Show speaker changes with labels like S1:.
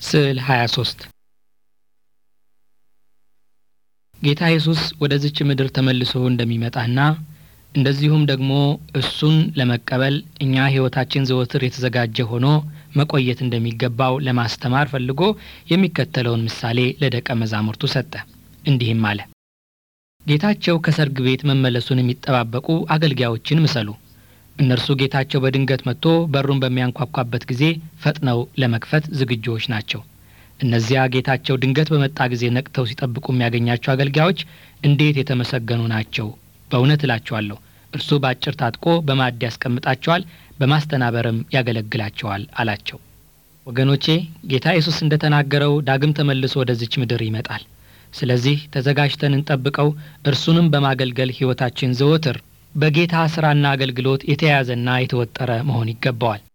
S1: ስዕል 23 ጌታ ኢየሱስ ወደዚች ምድር ተመልሶ እንደሚመጣና እንደዚሁም ደግሞ እሱን ለመቀበል እኛ ሕይወታችን ዘወትር የተዘጋጀ ሆኖ መቆየት እንደሚገባው ለማስተማር ፈልጎ የሚከተለውን ምሳሌ ለደቀ መዛሙርቱ ሰጠ። እንዲህም አለ። ጌታቸው ከሰርግ ቤት መመለሱን የሚጠባበቁ አገልጋዮችን ምሰሉ። እነርሱ ጌታቸው በድንገት መጥቶ በሩን በሚያንኳኳበት ጊዜ ፈጥነው ለመክፈት ዝግጁዎች ናቸው። እነዚያ ጌታቸው ድንገት በመጣ ጊዜ ነቅተው ሲጠብቁ የሚያገኛቸው አገልጋዮች እንዴት የተመሰገኑ ናቸው! በእውነት እላቸዋለሁ እርሱ በአጭር ታጥቆ በማዕድ ያስቀምጣቸዋል፣ በማስተናበርም ያገለግላቸዋል አላቸው። ወገኖቼ ጌታ ኢየሱስ እንደ ተናገረው ዳግም ተመልሶ ወደዚች ምድር ይመጣል። ስለዚህ ተዘጋጅተን እንጠብቀው። እርሱንም በማገልገል ሕይወታችን ዘወትር በጌታ ሥራና አገልግሎት የተያዘና የተወጠረ መሆን ይገባዋል።